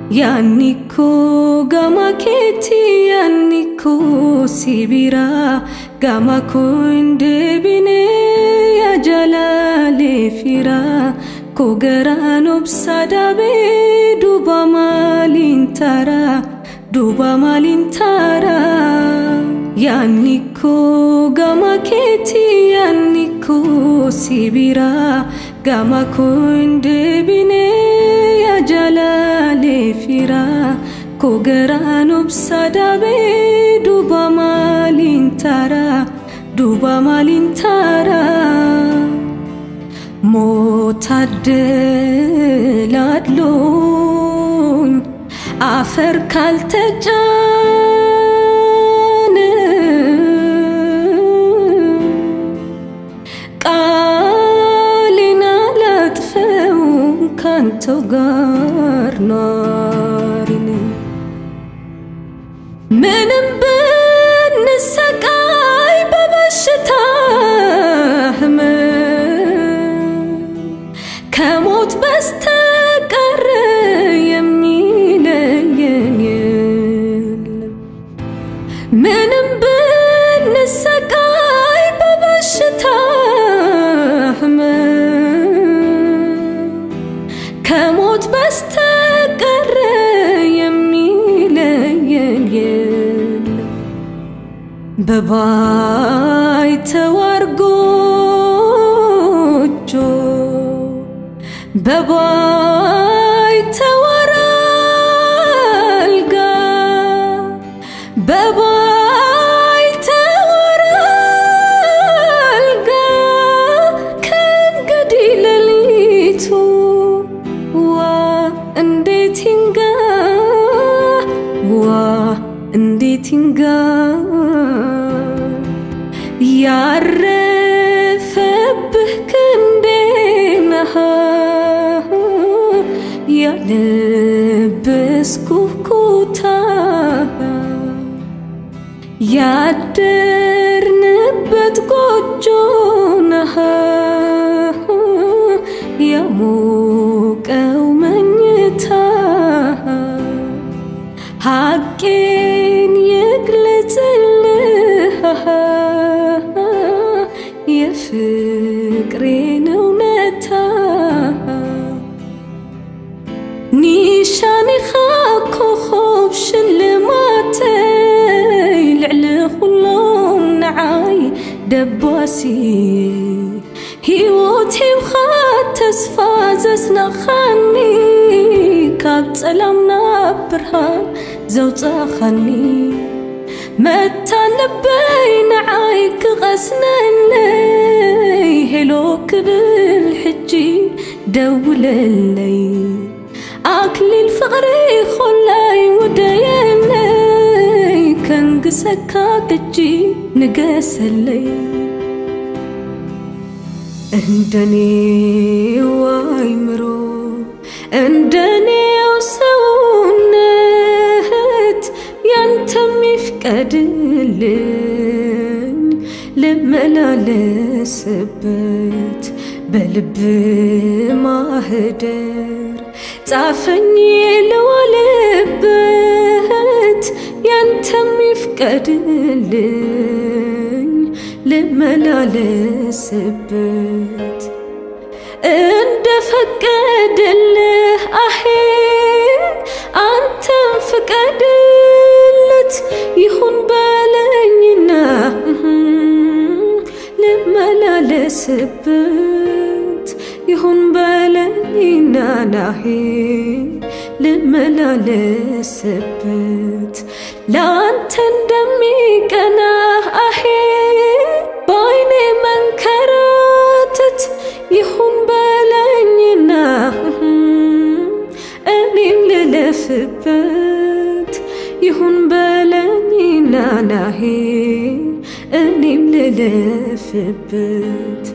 yaannikko gama keetti yaannikko sibira gama kun deebine yaa jalaalee fira ko garaan obsa dabee duuba maaliin tara duuba maaliin tara yaannikko gama keetti yaannikko sibira gama kun deebine yaa jalaalee fira ko garaan obsa dabee duuba maaliin tara duuba maaliin tara ሞታደላድሎኝ አፈር ካልተጫነ ቃሌን አላጥፈውም ካንተው ጋር ኗሪ ነኝ ምንም ብንሰቃይ በበሽታ ህመም ከሞት በስተቀር የሚለየን የለም። ምንም ብንሰቃይ በበሽታ ህመም ከሞት በስተቀር የሚለየን የለም። በባይተዋር ጎጆ በባይተዋር አልጋ በባይተዋር አልጋ ከእንግዲህ ሌሊቱ ዋ እንዴት ይንጋ ዋ እንዴት ይንጋ ያረፈብህ ክንዴ ነሃ ያለበስኩህ ኩታ ያደርንበት ጎጆ ነሃ ያሞቀው መኝታ ሐቄን ይግለጽልህ የፍቅሬን እውነታ ኒሻኒኻ ኮኸብ ሽልማተይ ልዕሊ ኩሎም ንዓይ ደባሲ ሂወት ሂብኻ ተስፋ ዘስነኻኒ ካብ ጸላም ናብ ብርሃን ዘውፃኻኒ መታ ልበይ ንዓይ ክቐስነለይ ሄሎ ክብል ሕጂ ደውለለይ ኣክሊል ፍቕሪ ኾላይ ውደየለይ ከንግሰካ ግጂ ንገሰለይ እንደኔው አይምሮ እንደኔው ሰውነት ያንተም ይፍቀድልኝ ልመላለስበት በልብ ማህደር ጻፈኝ ልዋልበት ያንተም ይፍቀድልኝ ልመላለስበት እንደ ፈቀደልህ አሄ አንተም ፍቀድለት ይሁን በለኝና ልመላለስበት ይሁን በለኝና ናሄ ልመላለስበት ለአንተ እንደሚቀና አሄ በአይኔ መንከራተት ይሁን በለኝና እኔም ልለፍበት ይሁን በለኝና ናሄ እኔም ልለፍበት